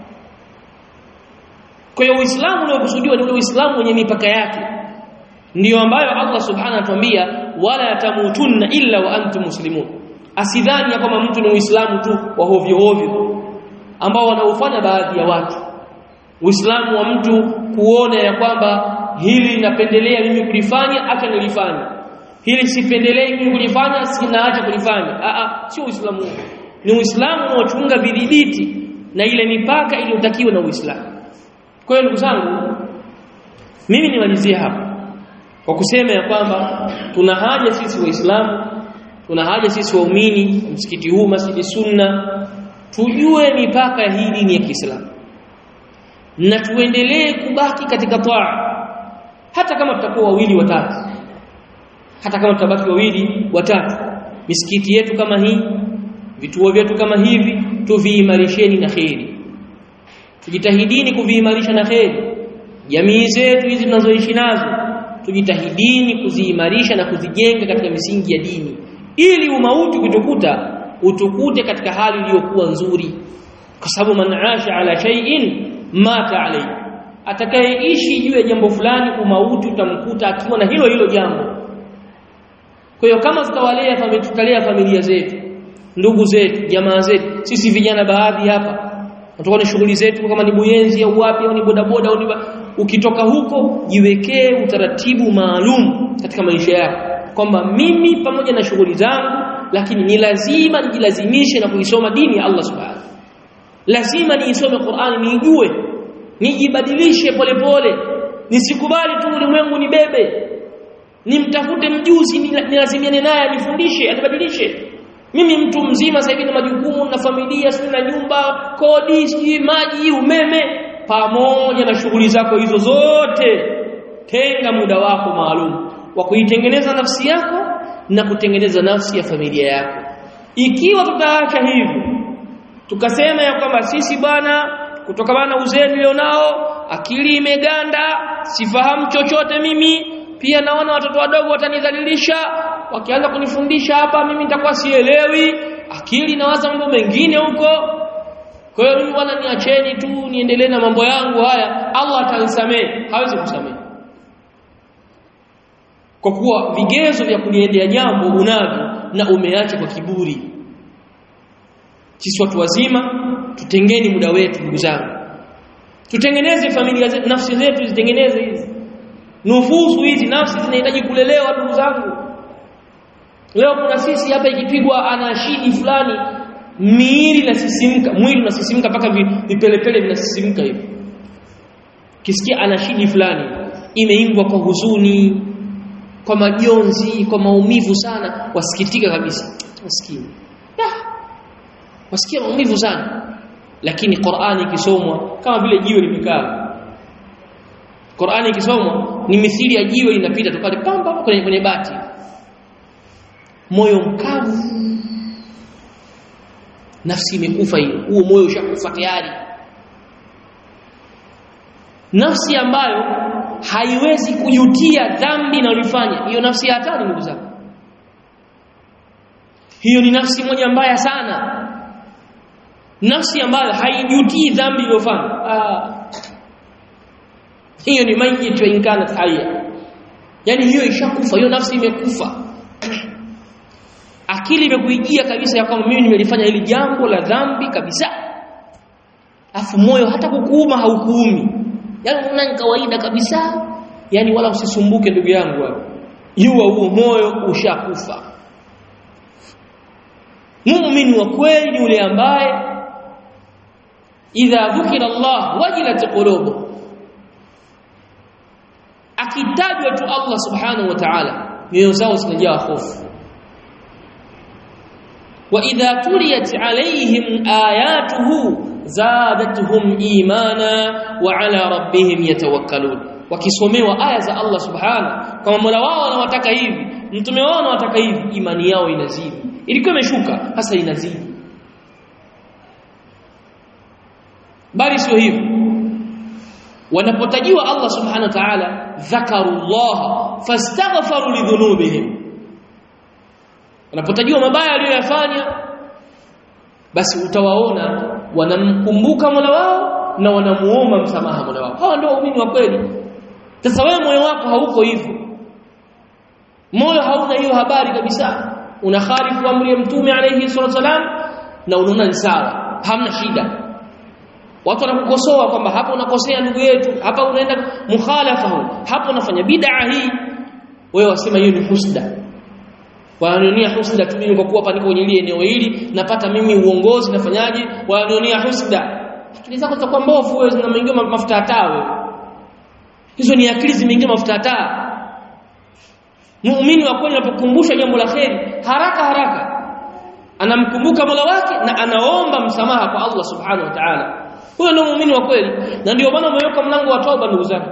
kwa hiyo uislamu unaokusudiwa ni ule uislamu wenye mipaka yake ndiyo ambayo Allah subhanahu anatuambia wala tamutunna illa wa antum muslimun asidhani ya kwamba mtu ni uislamu tu wa hovyo hovyo ambao wanaofanya baadhi ya watu uislamu wa mtu kuona ya kwamba hili napendelea mimi kulifanya acha nilifanye hili sipendelei mimi kulifanya sinaacha kulifanya a a sio uislamu ni uislamu unaochunga vidhibiti na ile mipaka iliyotakiwa na uislamu kwa hiyo ndugu zangu mimi nimalizie hapa kwa kusema ya kwamba tuna haja sisi waislamu tuna haja sisi waumini msikiti huu masjidi sunna tujue mipaka hii dini ya Kiislamu na tuendelee kubaki katika taa hata kama tutakuwa wawili watatu hata kama tutabaki wawili watatu misikiti yetu kama hii vituo vyetu kama hivi tuviimarisheni na kheri tujitahidini kuviimarisha na kheri jamii zetu hizi tunazoishi nazo tujitahidini kuziimarisha na kuzijenga katika misingi ya dini ili umauti kutukuta utukute katika hali iliyokuwa nzuri kwa sababu man asha ala shay'in mata alayhi atakayeishi juu ya jambo fulani umauti utamkuta akiwa na hilo hilo jambo kwa hiyo kama tutawalea familia tutalea familia zetu ndugu zetu jamaa zetu sisi vijana baadhi hapa tutakuwa ni shughuli zetu kama ni buyenzi au wapi au ni bodaboda au ni ukitoka huko jiwekee utaratibu maalum katika maisha yako kwamba mimi pamoja na shughuli zangu lakini ni lazima nijilazimishe na kuisoma dini ya Allah subhanahu lazima niisome Qur'ani niijue nijibadilishe polepole nisikubali tu ulimwengu nibebe nimtafute mjuzi nilazimiane naye anifundishe anibadilishe mimi mtu mzima sasa hivi na majukumu na familia sina na nyumba kodi sijui maji umeme pamoja na shughuli zako hizo zote tenga muda wako maalum wa kuitengeneza nafsi yako na kutengeneza nafsi ya familia yako ikiwa tutaacha hivyo tukasema ya kwamba sisi bwana kutokana na uzee nilionao akili imeganda sifahamu chochote mimi pia naona watoto wadogo watanidhalilisha wakianza kunifundisha hapa mimi nitakuwa sielewi akili nawaza mambo mengine huko kwa hiyo mimi bwana niacheni tu niendelee na mambo yangu haya Allah atanisamehe hawezi kusamehe kwa kuwa vigezo vya kuliendea jambo unavyo na umeacha kwa kiburi sisi watu wazima tutengeni muda wetu ndugu zangu tutengeneze familia zetu nafsi zetu zitengeneze hizi nufusu hizi nafsi zinahitaji kulelewa ndugu zangu leo kuna sisi hapa ikipigwa anashidi fulani miili nasisimka mwili unasisimka mpaka vipelepele vinasisimka hivi kisikia anashidi fulani imeimbwa kwa huzuni kwa majonzi kwa maumivu sana wasikitika kabisa maskini wasikia maumivu sana lakini Qur'ani ikisomwa kama vile jiwe limekaa Qur'ani ikisomwa ni mithili ya jiwe linapita tukale pamba kwenye, kwenye bati moyo mkavu nafsi imekufa hiyo huo moyo ushakufa tayari nafsi ambayo haiwezi kujutia dhambi inayofanya hiyo nafsi ya hatari ndugu zangu hiyo ni nafsi moja mbaya sana nafsi ambayo haijutii dhambi iliyofanya ah hiyo ni maiti in kanat hayya yani hiyo ishakufa hiyo nafsi imekufa akili imekuijia kabisa ya kwamba mimi nimelifanya hili jambo la dhambi kabisa afu moyo hata kukuuma haukuumi yani una kawaida kabisa yani wala usisumbuke ndugu yangu hapo yua huo moyo ushakufa muumini wa kweli ni yule ambaye idha dhukira Allah wajilat qulubuhum akitajwa tu Allah subhanahu wa ta'ala mioyo zao zinajaa hofu wa idha tuliyat alaihim ayatuhu zadatuhum imana wa ala rabbihim yatawakkalun wakisomewa aya za Allah subhanahu kama mola wao anawataka hivi mtume wao anawataka hivi imani yao inazidi ilikuwa imeshuka hasa inazidi bali sio hivyo wanapotajiwa Allah subhanahu wa ta'ala dhakarullah fastaghfaru lidhunubihim wanapotajiwa mabaya aliyoyafanya basi utawaona wanamkumbuka Mola wao na wanamuomba msamaha Mola wao hawa ndio waumini wa kweli sasa wewe moyo wako hauko hivyo moyo hauna hiyo habari kabisa unakhalifu amri ya mtume alayhi salatu wasalam na unaona ni sawa hamna shida watu wanakukosoa kwamba hapa unakosea ndugu yetu hapa unaenda mukhalafa huu hapa unafanya bid'a hii wewe wasema hiyo ni husda wananionia husda tu mimi kwa kuwa hapa niko kwenye ile eneo hili napata mimi uongozi nafanyaje wananionia husda akili zako zitakuwa mbovu wewe zinameingia mafuta hatawe hizo ni akili zimeingia mafuta taa muumini wa kweli anapokumbusha jambo la kheri haraka haraka anamkumbuka Mola wake na anaomba msamaha kwa Allah subhanahu wa ta'ala huyo ndio muumini wa kweli na ndio maana umeweka mlango wa toba ndugu zangu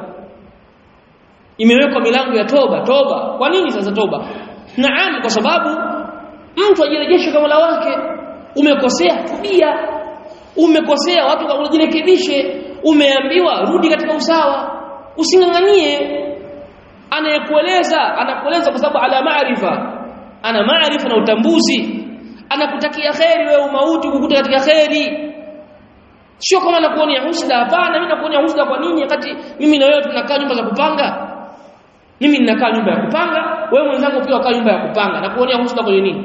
imewekwa milango ya toba toba kwa nini sasa toba naam kwa sababu mtu ajirejeshe kwa Mola wake umekosea tubia umekosea watu wajirekebishe umeambiwa rudi katika usawa usinganganie anayekueleza anakueleza kwa sababu ala maarifa ana maarifa na utambuzi anakutakia kheri wewe umauti ukukuta katika kheri sio kama nakuonea husda hapana mimi nakuonea husda kwa nini wakati mimi na wewe tunakaa nyumba za kupanga mimi ninakaa nyumba ya kupanga wewe mwenzangu pia ukaa nyumba ya kupanga nakuonea husda kwa nini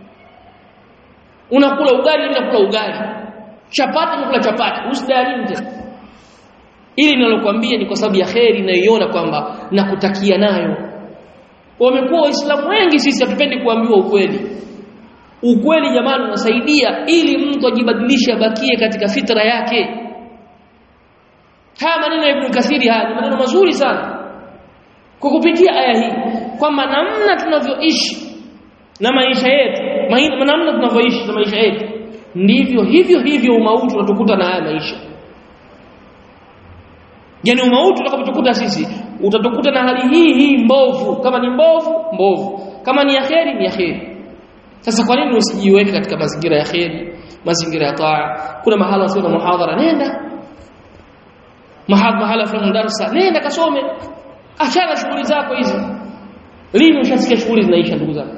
unakula ugali mimi nakula ugali chapati nakula chapati husda nini tena ili ninalokuambia ni kwa sababu ya kheri naiona kwamba nakutakia nayo wamekuwa waislamu wengi sisi hatupendi kuambiwa ukweli ukweli jamani unasaidia ili mtu ajibadilishe abakie katika fitra yake haya maneno ya Ibn Kathiri haya ni maneno mazuri sana kwa kupitia aya hii kwamba namna tunavyoishi na maisha yetu namna tunavyoishi na maisha yetu ndivyo hivyo hivyo umauti unatukuta na haya maisha yani umauti utakapotukuta sisi utatukuta na hali hii hii mbovu kama ni mbovu mbovu kama ni yaheri ni yaheri sasa kwa nini usijiweke katika mazingira ya kheri mazingira ya taa kuna mahala usio na muhadhara nenda mahala mahala fulani darasa nenda kasome achana shughuli zako hizi lini ushasikia shughuli zinaisha ndugu zangu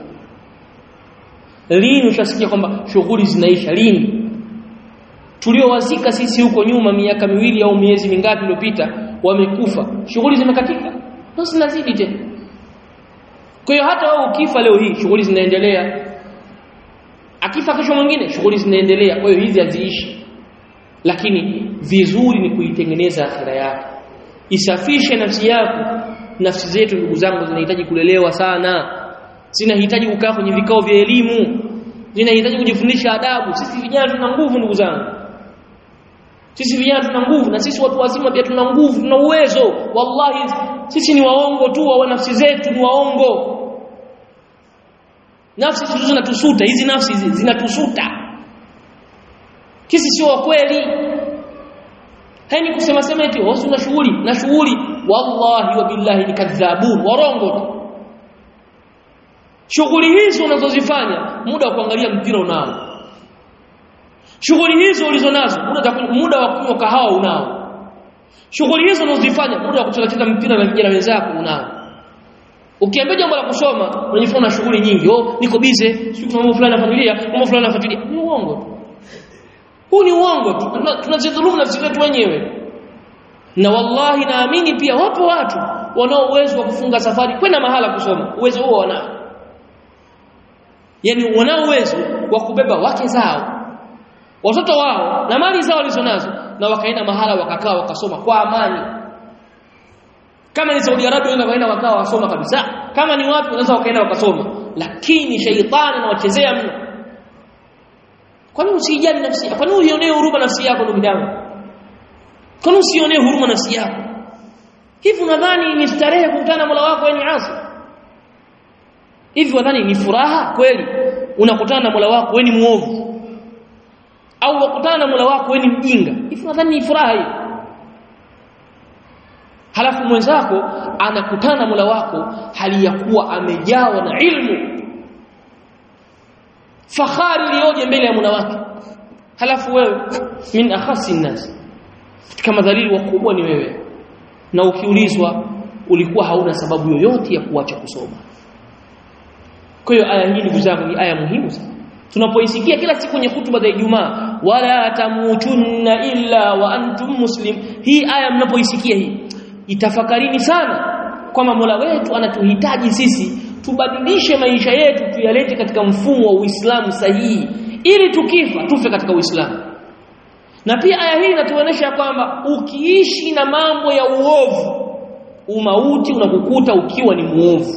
lini ushasikia kwamba shughuli zinaisha lini tuliowazika sisi huko nyuma miaka miwili au miezi mingapi iliyopita wamekufa shughuli zimekatika ndio zinazidi tena kwa hiyo hata wewe ukifa leo hii shughuli zinaendelea akifa kesho mwingine shughuli zinaendelea kwa hiyo hizi haziishi lakini vizuri ni kuitengeneza akhira yako isafishe nafsi yako nafsi zetu ndugu zangu zinahitaji kulelewa sana zinahitaji kukaa kwenye vikao vya elimu zinahitaji kujifundisha adabu sisi vijana tuna nguvu ndugu zangu sisi vijana tuna nguvu na sisi watu wazima pia tuna nguvu tuna uwezo wallahi sisi ni waongo tu wa nafsi zetu ni waongo nafsi zetu zinatusuta hizi nafsi zinatusuta sisi sio wa kweli haini kusema sema eti wao na shughuli na shughuli wallahi wa billahi ni kadhabun warongo tu shughuli hizo unazozifanya muda wa kuangalia mpira unao shughuli hizo ulizonazo muda muda wa kunywa kahawa unao shughuli hizo unazozifanya muda wa kucheza mpira na vijana wenzako unao ukiambia jambo la kusoma unajifanya na shughuli nyingi oh niko busy siku mambo fulani na familia mambo fulani na familia ni uongo tu huu ni uongo tu tunazidhulumu nafsi zetu wenyewe na wallahi naamini pia wapo watu wanao uwezo wa kufunga safari kwenda mahala kusoma uwezo huo wanao yani wanao uwezo wa kubeba wake zao watoto wao na mali zao walizonazo na wakaenda mahala wakakaa wakasoma kwa amani kama ni Saudi Arabia wanaweza kaenda wakaa wasoma kabisa kama ni wapi wanaweza wakaenda wakasoma lakini shaitani anawachezea mno kwa nini usijali nafsi yako kwa nini uionee huruma nafsi yako ndugu yangu kwa nini usionee huruma nafsi yako hivi unadhani ni starehe kukutana na Mola wako yani asi hivi unadhani ni furaha kweli unakutana na Mola wako wewe ni muovu au wakutana na Mola wako wewe ni mjinga hivi unadhani ni furaha hiyo halafu mwenzako anakutana na Mola wako hali ya kuwa amejawa na ilmu fahari iliyoje mbele ya Mola wake halafu wewe min akhasi nas katika madhalili wakubwa ni wewe na ukiulizwa ulikuwa hauna sababu yoyote ya kuacha kusoma kwa hiyo aya hii ndugu zangu ni aya muhimu sana tunapoisikia kila siku kwenye hutuba za Ijumaa wala tamutunna illa wa antum muslim hii aya mnapoisikia hii itafakarini sana kwamba Mola wetu anatuhitaji sisi tubadilishe maisha yetu tuyalete katika mfumo wa Uislamu sahihi ili tukifa tufe katika Uislamu na pia aya hii inatuonyesha kwamba ukiishi na mambo ya uovu umauti unakukuta ukiwa ni muovu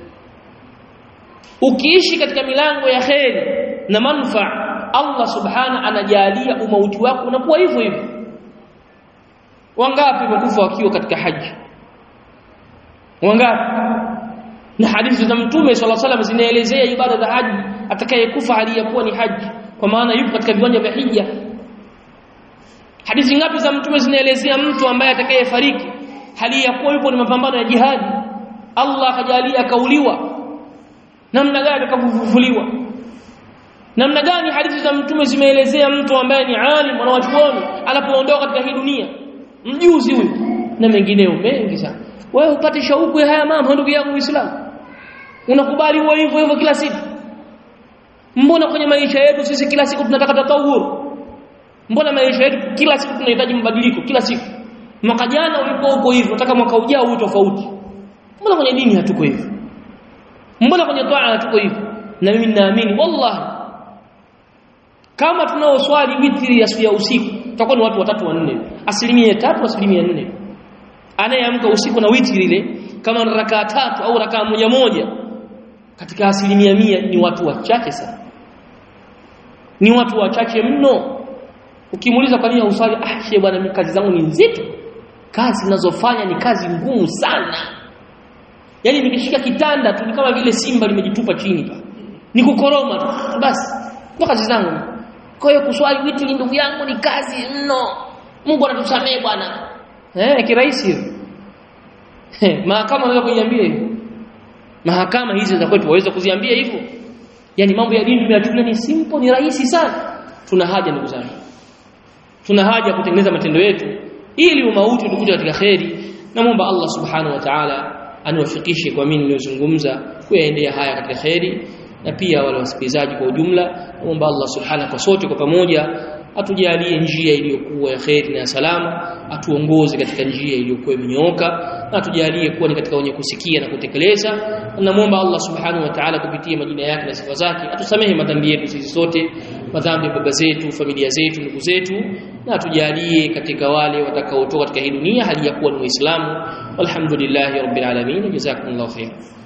ukiishi katika milango ya kheri na manufaa Allah subhana anajalia umauti wako unakuwa hivyo hivyo wangapi wamekufa wakiwa katika haji wangapi na hadithi za mtume sallallahu alaihi wasallam zinaelezea ibada za haji atakayekufa hali ya kuwa ni haji kwa maana yupo katika viwanja vya hija hadithi ngapi za mtume zinaelezea mtu ambaye atakayefariki hali ya kuwa yupo ni mapambano ya jihadi Allah akajalia akauliwa namna gani akafufuliwa namna gani hadithi za mtume zimeelezea mtu ambaye ni alim mwanachuoni anapoondoka katika hii dunia mjuzi huyu na mengineo mengi sana wewe upate shauku ya haya mambo ndugu yangu Muislamu unakubali uwe hivyo hivyo kila siku mbona kwenye maisha yetu sisi kila siku tunataka tatawuru mbona maisha yetu kila siku tunahitaji mabadiliko kila siku mwaka jana ulikuwa uko hivyo nataka mwaka ujao uwe tofauti mbona kwenye dini hatuko hivyo mbona kwenye toa hatuko hivyo na mimi ninaamini wallahi kama tunaoswali witri ya usiku tutakuwa ni watu watatu wanne asilimia tatu asilimia nne anayeamka usiku na witri ile kama na rakaa tatu au rakaa moja moja katika asilimia mia ni watu wachache sana ni watu wachache mno ukimuuliza kwa nini uswali ah she bwana mimi kazi zangu ni nzito kazi ninazofanya ni kazi ngumu sana yani nikishika kitanda tu ni kama vile simba limejitupa chini pa ni kukoroma tu basi ndo kazi zangu kwa hiyo kuswali witri ndugu yangu ni kazi mno Mungu anatusamee bwana eh kirahisi hiyo mahakama unaweza kuiambia hivyo mahakama hizi za kwetu waweza kuziambia hivyo yani mambo ya dini tunayachukulia ni simple ni rahisi sana tuna haja ndugu zangu tuna haja kutengeneza matendo yetu ili umauti utakuja katika kheri namuomba Allah subhanahu wa ta'ala aniwafikishe kwa mimi niliyozungumza kuyaendea haya katika kheri na pia wale wasikilizaji kwa ujumla naomba Allah subhanahu kwa sote kwa pamoja atujalie njia iliyokuwa ya kheri na ya salama atuongoze katika njia iliyokuwa imenyooka na atujalie kuwa ni katika wenye kusikia na kutekeleza na namuomba Allah subhanahu wa ta'ala kupitia majina yake na sifa zake atusamehe madhambi yetu sisi sote madhambi ya baba zetu familia zetu ndugu zetu na atujalie katika wale watakaotoka katika hii dunia hali ya kuwa ni waislamu walhamdulillahi rabbil alamin jazakumullahu khairan